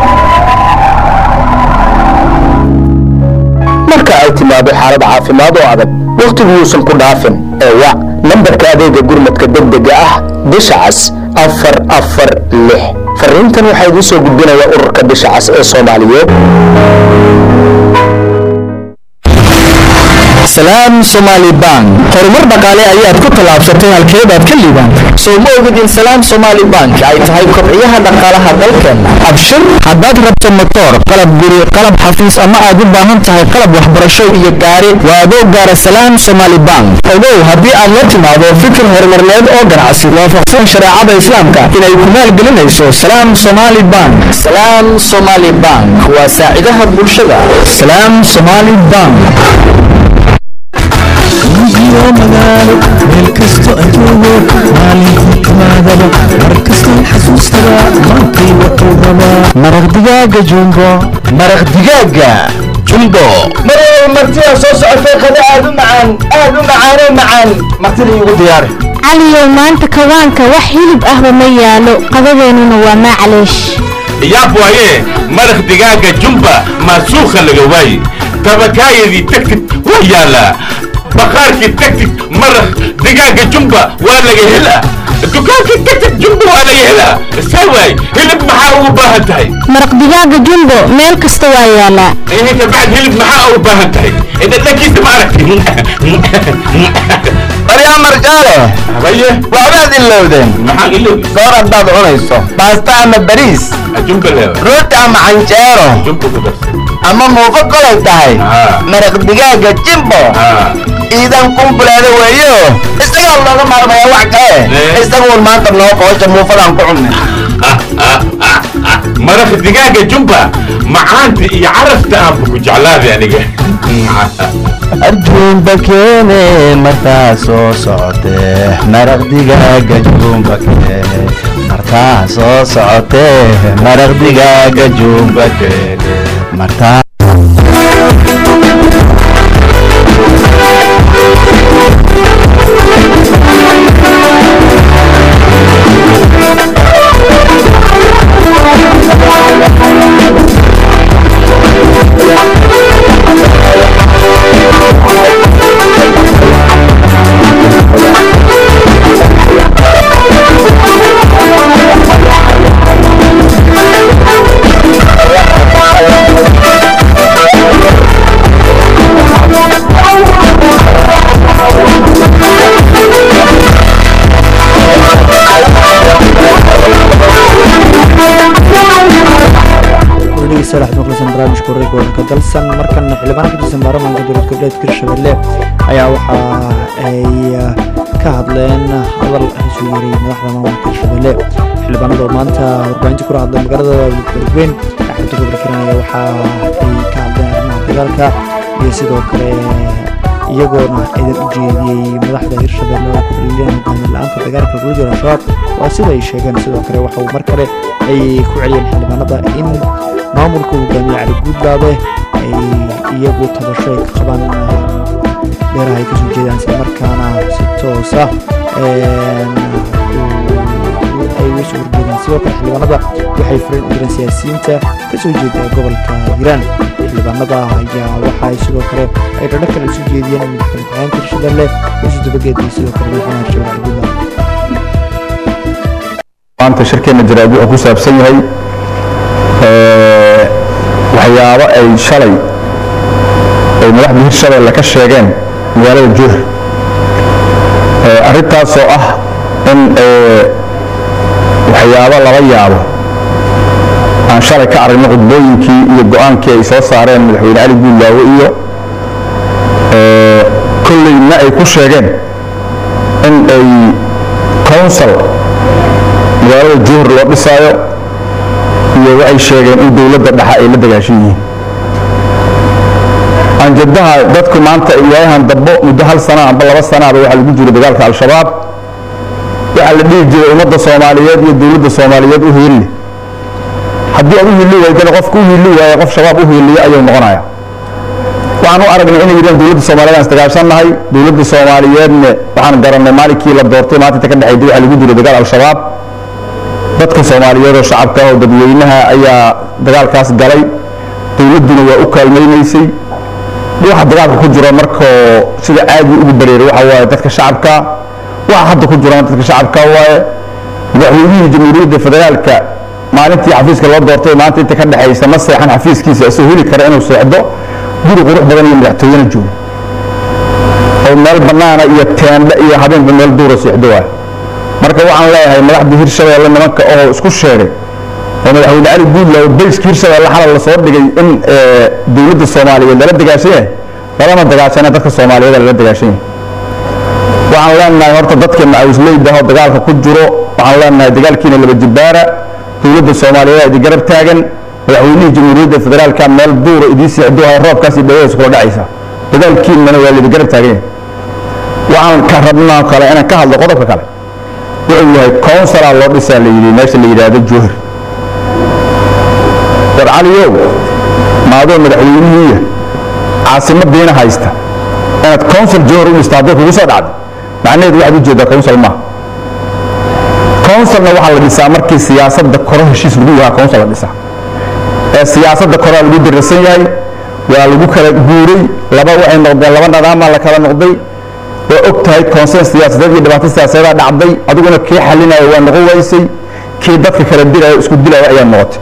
marka ay timaado xaalad caafimaad oo adag wakhtigu yuusan ku dhaafin ee wac nambarka adeega gurmadka degdega ah bisha cas afar afar lix fariintan waxaa idiin soo gudbinaya ururka bisha cas ee soomaaliyeed salaam somaali bank horumar dhaqaale ayaad ku tallaabsatay halkeedaad ka liibaantay soo ma ogid in salaam somaali bank ay tahay kobciyaha dhaqaalaha dalkeenna abshir haddaad rabto motoor qalab guri qalab xafiis ama aad u baahan tahay qalab waxbarasho iyo gaari waa adoo gaara salaam somaali bank ogow haddii aad la timaado fikir horumarneed oo ganacsi waafaqsan shareecada islaamka inay ku maalgelinayso salaam somaali bank salaam somaali bank waa saacidaha bulshada salaam somaali bank iyo magaalo meel kasto adduunyo maalintii timaadaba mar kasta xasuustaba maantay wuxuu rabaa maraq digaaga jumbo maraq digaaga jumbo marway martida soo socotay qada aad u macaan aad u macaanoo macaan martida iigu diyaari caliyow maanta kawaanka wax hilib ahba ma yaalo qadadeennuna waa macleesh yaab waaye maraq digaaga jumba maasuukha laga waaye tabakaayadii tagtid waa yaalaa baqaarkii tagtid maraq digaaga jumba waa laga helaa dukaankii tagtid jumba waa laga helaa saa waay hilib maxaa ugu baahan tahay maraq digaaga jumbo meel kasta waa yaalaa ihinka bacd hilib maxaa ugu baahan tahay dhadhankiisa ma aragti baryaa marjaale habaye waxbaad ilowdeen maxaan ilowday goor haddaad cunayso baasta ama bariis jumba leewa rooti ama canjeero jumba ku darsan ama muufo kolay tahay maraq digaaga jimbo iidan kumbuleeda weeyo isagaa looga maarmaya wax kale isaguun maanta noo qoosha muufadaan ku cunay maraq digaaga jumba macaanta iyo carafta aanba ku jeclaaday aniga arjuumba keene markaa soo socotee maraq digaaga juumba keene markaa soo socotee maraq digaaga juumba keene martaa dhegeystayaal waxaad maqlaysaan barnaamijka wareegga wararka dalsan markana xildhibaan ka tirsan baarlamaanka dowlad goboleedka hirshabelle ayaa waxa ay ka hadleen hadal isu yeeray madaxda maamulka hirshabelle xildhibaanada oo maanta warbaahinta kula hadlay magaalada beledweyn axmed gobol kiranaya waxa ay ka hadleen arrimaha dagaalka iyo sidoo kale iyagoona ciidan u jeediyey madaxda hirshabelle oo ku dhaliileen hogaami la-aanta dagaalka kula jira al-shabaab waa sida ay sheegeen sidoo kale waxa uu mar kale ay ku celiyeen xildhibaanada in maamulka hogaamiye cali guudlaabe ay iyagu tabasho ay ka qabaan beeraha ay kasoo jeedaan isla markaana si toosa ay uga soo horjeedaan sidoo kale xildhibaanada waxay fureen u direen siyaasiyiinta kasoo jeeda gobolka hiiraan xildhibaanada ayaa waxaay sidoo kale ay dhadho kale isu jeediyeen madaxweyne ku-xigeenka hirshabelle yusuf dabageed iyo sidoo kale madaxweynaha hirshabelle cali guudlaabe maanta shirkeena jaraa'id wuxuu ku saabsan yahay waxyaabo ay shalay ay madaxda hirshabelle ka sheegeen magaalada juur arrintaasoo ah in waxyaabo lala yaabo aan shalay ka aragno khudbooyinkii iyo go-aankii ay soo saareen madaxweyne cali guudlaawe iyo kolleyna ay ku sheegeen in ay council magaalada juhur loo dhisaayo iyo waxay sheegeen in dowladda dhexe ay la dagaashan yihiin anjadaha dadku maanta ilaahan dambo muddo hal sana amba laba sanaaba waxaa lagu jiro dagaalka al-shabaab waxaa la dhihi jiray ummadda soomaaliyeed iyo dowladda soomaaliyeed u hiilli haddii aad u hiilli waydana qofka u hiilli waaye qof shabaab u hiilliya ayuu noqonaya waxaan u aragnay inay yidhahan dowladda soomaaliyeed aan isdagaashannahay dowladda soomaaliyeedna waxaan garannay maalinkii la doortay maalinta ka dhexeeyay waxaa lagu jiro dagaal al-shabaab dadka soomaaliyeed oo shacabka oo dadweynaha ayaa dagaalkaas galay dowladduna waa u kaalmaynaysay waxa dagaalka ku jiro markoo sida caadi ugu bareeray waxa waaye dadka shacabka waxa hadda ku jirana dadka shacabka waaye madaxweynihii jamhuuriyadda federaalka maalintii xafiiska loo doortay maanta inta ka dhexaysa ma seexan xafiiskiisa isoo heli kara inuu seexdo guri qurux badan iyo madaxtooyena joogo oo meel bannaana iyo teendhe iyo habeenba meel duura seexdo waay marka waxaan leeyahay madaxdii hirshabeelle nimanka oo isku sheegay oo madaxweyne cali guudla oo bayska hirshabeelle xalal lasoo dhigay in dowladda soomaaliyeed lala dagaashan yahay lalama dagaashana dadka soomaaliyeed lala dagaashan yahay waxaan leenahay horta dadka macawisleyda oo dagaalka ku jiro waxaan leenahay dagaalkiina laba jibaara dowladda soomaaliyeed idi garab taagan madaxweynihii jamhuuriyadda federaalka meel duura idii seexdo hay roobkaas iyo dhawadaas kula dhacaysa dagaalkiinana waa lidi garab taagan yahay waxaan ka rabnaa kale inaan ka hadlo qodobka kale wuxuu yahay counsilaa loo dhisaa la yidhi meesha la yidhaahdo jowhar war caliyow maadoo madaxweynihiiya caasimadiina haysta inaad council jowhar u dhista hadday kugu soo dhacdo macnaheedu waxaad ujeedaa council maaha councilna waxaa la dhisaa markii siyaasadda koro heshiis lagu yahaa council la dhisaa ee siyaasadda koraa lagu dirasan yahay waa lagu kala guuray laba waxay noqdeen laba nadaamaa la kala noqday waa og tahay consens siyaasadeed iyo dhibaato siyaasadeeda dhacday adiguna kii xalinaya waa noqon waysay kii dadka kala dilaya isku dilaya ayaa noqotay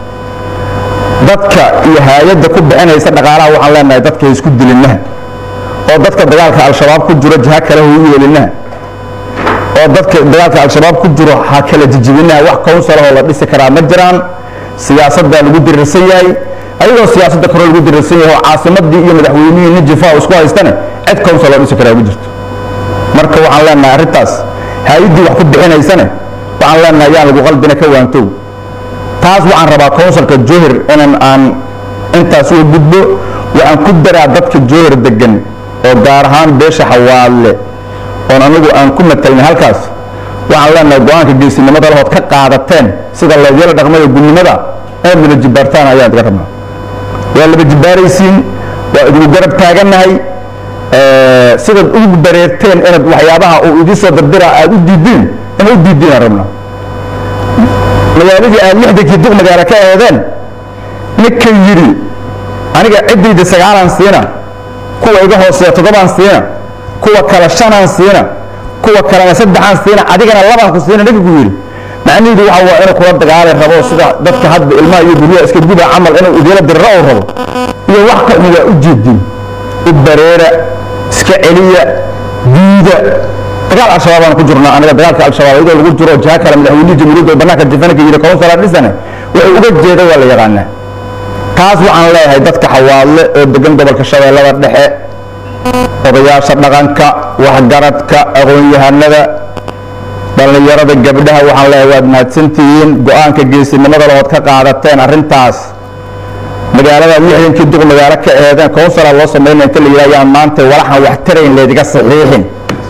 dadka iyo hay-adda ku bixinaysa dhaqaalaha waxaan leenahay dadka ha isku dilinaha oo dadka dagaalka al-shabaab ku jiro jiha kale ha u yeelinaha oo dadka dagaalka al-shabaab ku jiro ha kala jijibinaha wax counsilahoo la dhisi karaa ma jiraan siyaasaddaa lagu dirirsan yahay ayagoo siyaasadda kore lagu dirirsan yahay oo caasimadii iyo madaxweynihii nin jifaa isku haystane cid council loo dhisi karaa ma jirto marka waxaan leenahay arrintaas hay-addii wax ku bixinaysane waxaan leenahay yaan lagu qaldina ka waantow taas waxaan rabaa counsilka johir inan aan intaas uga gudbo waxaan ku daraa dadka johir degan oo gaar ahaan beesha xawaale oon anigu aan ku matalnay halkaas waxaan leenahay go-aanka geesinimada lahood ka qaadateen sida leedyala dhaqmada gudnimada inaad laba jibaartaan ayaan iga rabnaa waa laba jibaaraysiin waa idinku garab taagannahay sidaad ugu dareerteen inaad waxyaabaha uu idii soo dardira aad u diidiin inaad u diidiin aan rabnaa magaaladii aad lixdankii duq magaalo ka eedeen ninkan yidhi aniga ciddayda sagaalaan siina kuwa iga hooseeya toddobaan siina kuwa kale shanaan siina kuwa kalena saddexaan siina adigana labaan ku siina ninka ku yidhi macnihiidu waxa waa inuu kula dagaali rabo sida dadka hadda ilmaha iyo guryaha iska guba camal inuu idiila diriro uu rabo iyo wax ka waa u jeedin u bareera iska celiya diida dagaal al-shabaab aan ku jirnaa aniga dagaalka al-shabaab iyadoo lagu jiro jiha kale madaxweynihii jamhuuriyadda oo bannaanka jifanka yidhi councilaa dhisane wuxuu uga jeeda waa la yaqaanaa taas waxaan leeyahay dadka xawaadle oo degan gobolka shabeellada dhexe odayaasha dhaqanka waxgaradka aqoon-yahanada dhallinyarada gabdhaha waxaan leeyahay waad mahadsantihiin go-aanka geesinimada lahood ka qaadateen arrintaas magaalada lixdankii duq magaalo ka eedeen councilaa loo sameynaya inta la yidhaha yaan maanta walaxan wax tarayn laydiga saxiixin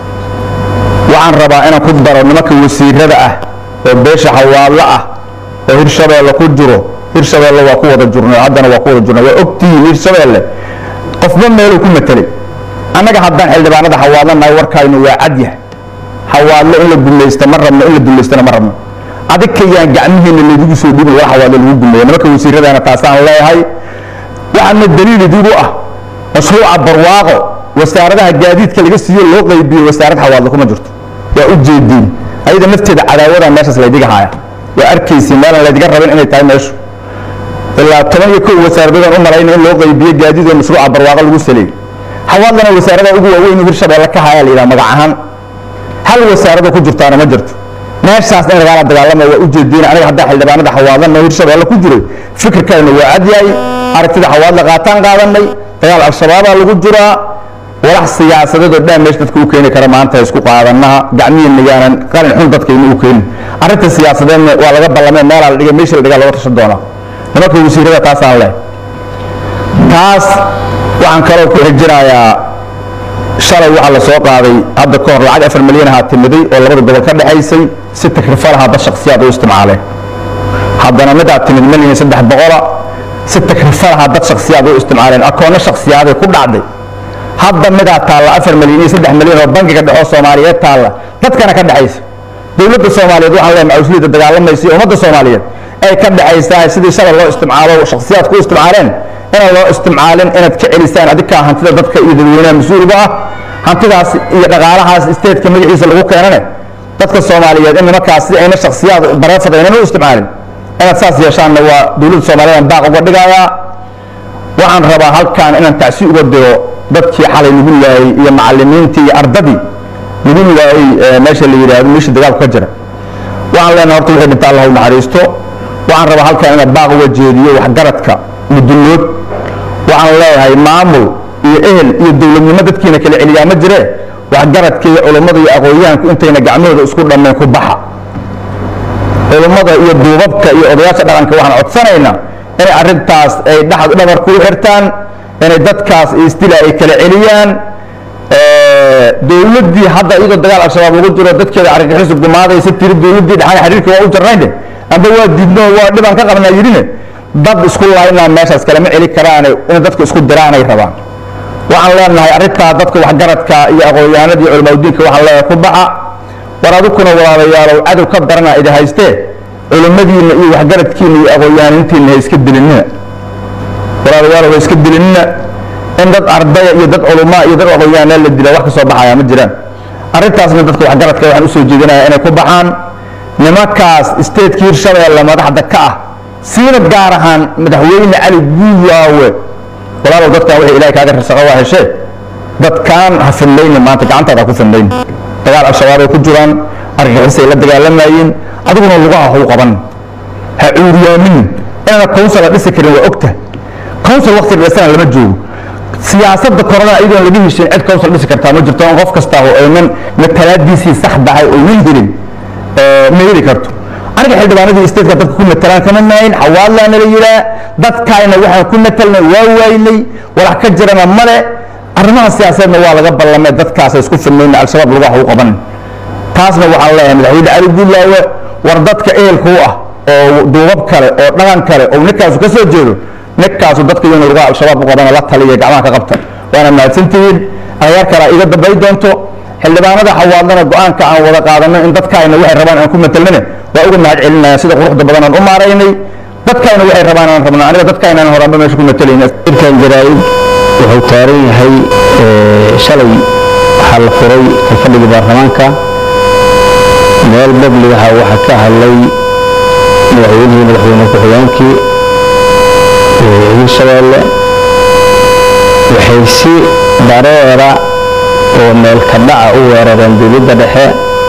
waxaan rabaa inaan ku daro nimanka wasiirada ah oo beesha xawaadlo ah oo hirshabeelle ku jiro hirshabeelle waa ku wada jirno haddana waa ku wada jirno waa ogtihiin hirshabeelle qofba meeluu ku matelay annaga haddaan xildhibaanada xawaadlo nahay warkaynu waa cadyah xawaadlo in la gumaysta ma rabno in la dumaystana ma rabno adig kayaan gacmihiina laydigu soo dhibin war xawaadlo lagu gumeeya nimanka wasiiradana taasaan leeyahay waxaana daliil idigu ah mashruuca barwaaqo wasaaradaha gaadiidka laga siiyo loo qaybiyo wasaarad xawaadlo kuma jirto waa u jeediin ayada nafteeda cadaawada meeshaas laydiga haya waa arkaysi meelaan laydiga rabin inay tahay meeshu ilaa toban iyo kow wasaaradoodaan u malayna in loo qaybiyo gaadiid oo mashruuca barwaaqo lagu saleeyey xawaadlana wasaaradaha ugu waaweyn hirshabeelle ka haya la yidhaha magac ahaan hal wasaarado ku jirtaana ma jirto meeshaas in lagaala dagaalama waa u jeediin aniga haddaa xildhibaanada xawaadlana hirshabeelle ku jiray fikirkayna waa cadyahay aragtida xawaadla qaataan qaadanay dagaal al-shabaabaa lagu jiraa walax siyaasadeed oo dhan meesha dadka u keeni kara maanta isku qaadanaha gacmihiina yaanan qalin xun dadkayna u keenin arrinta siyaasadeedna waa laga ballamay meelaa la dhigay meesha la dhigaa looga tashan doonaa nimanka wasiirada taasaan leh taas waxaan kaloo ku xijinayaa shalay waxaa la soo qaaday hadda ka hor lacag afar milyan ahaa timiday oo labada gobol ka dhexaysay si takrifalaha dad shaksiyaad u isticmaaleen haddana midaa timid milyan saddex boqola si takrifalaha dad shaksiyaad u isticmaaleen akoonno shaksiyaaday ku dhacday hadda midaa taalla afar milyan iyo saddex milyan oo bangiga dhexoo soomaaliyeed taalla dadkana ka dhexaysa dowladda soomaaliyeed waxaan leeyahay macusliyadda dagaalamaysa iyo ummadda soomaaliyeed ay ka dhexaysaa sidii shalay loo isticmaalo shaksiyaad ku isticmaaleen inaan loo isticmaalin inaad ka celisaan adikaa hantida dadka iyo dadweynaha mas-uulga ah hantidaas iyo dhaqaalahaas isteedka magaciisa lagu keenane dadka soomaaliyeed in nimankaas si ayna shaksiyaad bareefad aynan u isticmaalin inaad saas yeeshaanna waa dowladda soomaaliyeed baaq uga dhigayaa waxaan rabaa halkan inaan tacsi uga diro dadkii xalay lagu laayay iyo macalimiintii iyo ardadii lagu laayay meesha la yidhaahdo meesha dagaalku ka jira waxaan leenahay horta wixii dhinta allah u naxariisto waxaan rabaa halkan inaan baaq uga jeediyo waxgaradka mudullood waxaan leeyahay maamul iyo ehel iyo dowladnimo dadkiina kala celiyaa ma jire waxgaradka iyo culummada iyo aqoonyahanku intayna gacmahooda isku dhammeen ku baxa culummada iyo duubabka iyo odayaasha dhaqanka waxaan codsanaynaa inay arrintaas ay dhaxad dhabar ku xirtaan inay dadkaas istila ay kala celiyaan dowladdii hadda iyadoo dagaal al-shabaab lagu jiro dadkeeda argagixisu gumaadaysa tiri dowladdii dhaxan xiriirka waa u jarnayne amba waa diidno waa dhibaan ka qabnaa yidhine dad isku laynaa meeshaas kalema celi karaane inay dadka isku diraanay rabaan waxaan leenahay arrintaa dadka waxgaradka iyo aqoonyahanada iyo culamaadudiinka waxaan leeyahay ku baxa war adukuna walaalayaalow cadow ka darana idi haystee culimmadiinna iyo waxgaradkiinna iyo aqoonyahanintiinna ha iska dilinina walaalayaalow ha iska dilinina in dad ardaya iyo dad culumaa iyo dad aqoonyahanaa la dila wax ka soo baxaya ma jiraan arrintaasna dadka waxgaradka waxaan usoo jeedinaya inay ku baxaan nimankaas statekii hirshabeelle madaxda ka ah siina gaar ahaan madaxweyne cali guulaawe walaalow dadkan wixii ilahay kaaga rasaqa waa heshee dadkaan ha fidlayni maanta gacantaada ha ku fidlayni dagaal al-shabaab ay ku jiraan argagixisay la dagaalamayeen adiguna lugaha hau qaban ha cuuriyaamin inaana council la dhisi karin waa ogta council waqti dhisana lama joogo siyaasadda korona iyadoon laga heshin cid council dhisi kartaa ma jirto on qof kasta oo aynan matalaadiisii saxdahay oynan helin ma heli karto aniga xildhibaanadii stateka dadka ku matalaan kama maayin xawaadlaana la yidhaa dadkaayna waxaan ku matalnay waa waaynay walax ka jirana male arrimaha siyaasadeedna waa laga ballamay dadkaas isku fidnayna al-shabaab lagu wax u qaban taasna waxaan leeyahay madaxweyne cali guulaawe war dadka ehelka u ah oo duubab kale oo dhaqan kale oo ninkaasu ka soo jeedo ninkaasu dadka iyona lagu al-shabaab u qabana la taliya gacmaha ka qabta waana mahadsantihiin ayaar kale iga dambay doonto xildhibaanada xawaadlana go-aanka aan wada qaadano in dadkaayna waxay rabaan aan ku matalnane waa uga mahad celinaya sida quruxda badan aan u maaraynay dadkaayna waxay rabaan aan rabno aniga dadkaayna aan horaanba meesha ku matalayna irkan jaraa'id wuxuu taaran yahay shalay waxaa la furay kalfadhigii baarlamaanka meel babligaha waxaa ka hadlay madaxweynihii madaxweyne ku-xigeenkii hirshabeelle waxay si dareera oo meelka dhaca u weerareen dowladda dhexe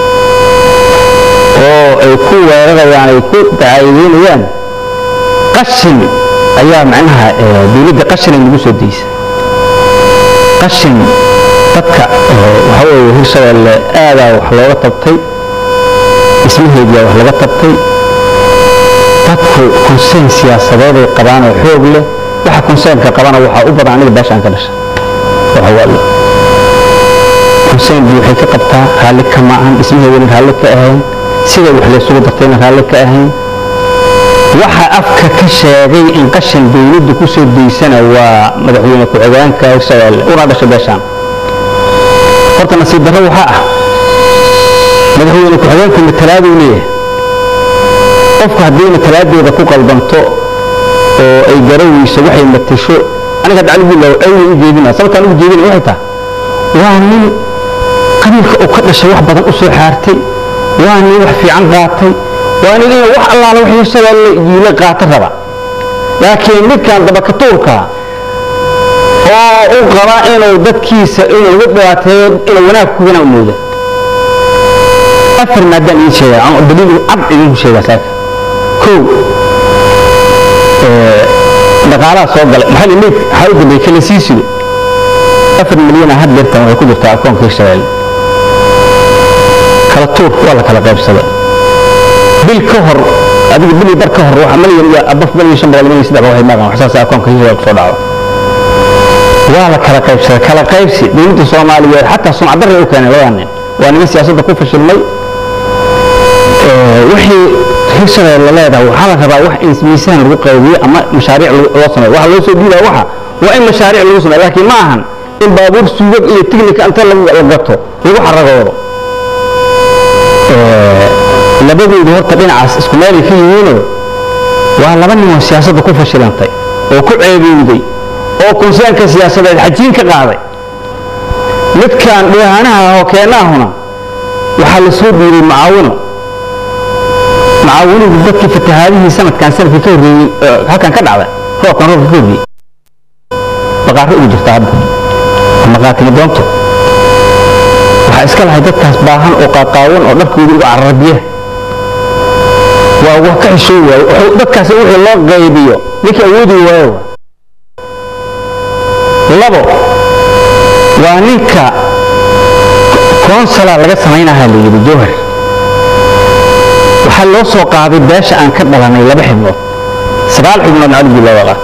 oo ay ku weerarayaan ay ku dacaayideynayaan qashin ayaa macnaha dowladda qashin ay nagu soo deysa qashin dadka waxa weeye hirshabeelle aadaa wax looga tabtay dhismaheediyaa wax laga tabtay dadku konseyn siyaasadeed ay qabaan oo xoog leh waxa konseynka qabana waxaa u badan aniga beeshaan ka dhasha waxawaaye konseyn waxay ka qabtaa raalli kama ahan dhismaheedana raalli ka ahayn sida wax laysugu dartayna raalli ka ahayn waxa afka ka sheegay in qashin dowladdu ku soo daysana waa madaxweyne ku-xigeenka hirshabeelle una dhashay beeshaan horta nasiib darro waxaa ah madaxweyne ku-xigeenku matalaaduu leeyahay qofku haddii matalaadeeda ku qaldanto oo ay garaweyso waxay matasho aniga dacli buulaw ayna u jeedina sababtaan ugu jeedina waxay tahay waa nin qabiilka uu ka dhashay wax badan u soo xaartay waa nin wax fiican qaatay waa nin inuu wax allaala wax hirshabeelle yiila qaata raba laakiin midkan dabakatuurka oo u qaba inuu dadkiisa inuu ugu dhibaateeyo inuu wanaag ku wanaa mooda afar maadaan idiin sheegaa aan daliil cad idinku sheegaa saaka kow dhaqaalaha soo galay maxaa la leeyahay waxaa u dambeeyay kala sii sido afar milyan had deertan waxay ku jirtaa akoonka hirshabeelle kala tuur waa la kala qaybsaday bil ka hor adiga bil bar ka hor waxa malyan iyo abaf malyan shan boqol malyan saddex waxay maqan waxsaas akoonka hirshabeelle kusoo dhacdo waa la kala qaybsaday kala qaybsi dowladda soomaaliyeed xataa sumcadarray u keenay labadaa nin waa niman siyaasadda ku fashilmay wixii hirshabeelle leedahay waxaa la rabaa wax in miisaan lagu qaybiyo ama mashaariic loo sameeyo waxa loo soo dhiibaa waxa waa in mashaariic lagu sameeyo laakiin ma ahan in baabuur suugag iyo tignika inta la gato lagu xaragoodo labadoodu horta dhinacaas isku meelay ka yihiinoo waa laba nin oo siyaasadda ku fashilantay oo ku ceebowday oo konseynka siyaasadeed xajiin ka qaaday midkaan dhihaanaha hokeenaahuna waxaa la soo dhiibay macaawino macaawinidu dadkii fatahaadihii sanadkan sanadkii ka horreeyey ee halkan ka dhacda roobkan roobka ka horreeyey baqaaro ugu jirta hadda maqaatimi doonto waxaa iska lahay dadkaas baahan oo qaaqaawan oo dharkooda ugu carara biyaha waa wax ka xishoo waayo wuxuu dadkaas wixii loo qaybiyo ninkii awoodi waayo labo waa ninka konsala laga samaynaha la yidhi jowhar waxaa loo soo qaaday beesha aan ka dhalanay laba xibnood sagaal xibnood caligii looga qaato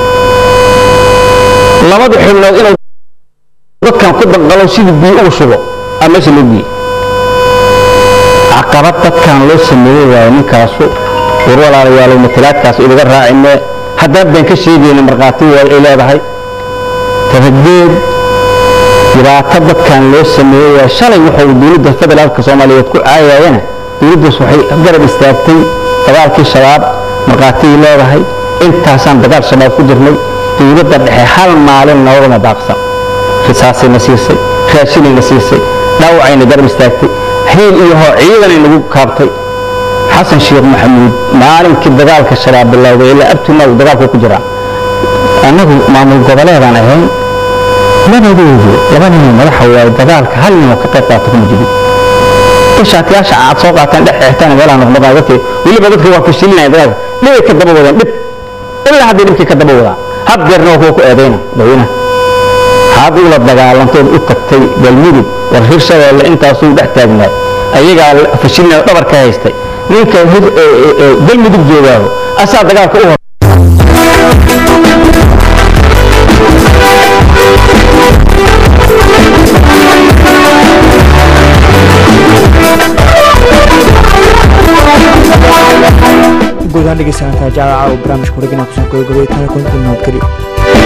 labada xibnood inuu dadkan ku danqalo sidii biyo ugu shubo aa meesha loo geeyey caqabad dadkan loo sameeyey waayo ninkaasu war walaalayaalow matalaadkaas idaga raacine haddaan baan ka sheegayna markhaati waayo ay leedahay tabadeed dhibaato dadkan loo sameeyey waayo shalay wuxuu dowladda federaalka soomaaliyeed ku caayayana dowladdaas waxay garab istaagtay dagaalkii shabaab markhaatiyay leedahay intaasaan dagaal shabaab ku jirnay dowladda dhexe hal maalin noogama baaqsan risaasayna siisay raashinayna siisay dhaawacayna garab istaagtay hiil iyo hoo ciidanay nagu kaabtay xasan sheekh maxamuud maalinkii dagaalka shabaab bilowday ilaa abtuna uu dagaalku ku jiraa annagu maamul goboleedaan ahayn labadoodu laba ninoo madaxa waaye dagaalka hal ninoo ka qayb qaata kuma jirin shaatiyaasha aad soo qaataan dhex xeextaan meelaha noqnoqaa dadka weliba dadka waa fashilinaya dagaalka dhibay ka daba wadaan dhib ilaa hadday dhibkii ka daba wadaa had deerna waa kuwa ku eedayna madaxweynaha had ula dagaalantood u tagtay galmudug war hir shabeelle intaasuu dhex taagnaay ayagaa fashilinaya dhabar ka haystay ninka galmudug joogaaho asaa dagaalka u hor guud ahaan dhegeysanantaa jaawaca oo barnaamijka wareegina kusoo gabagabay tana kunta nabadgelyo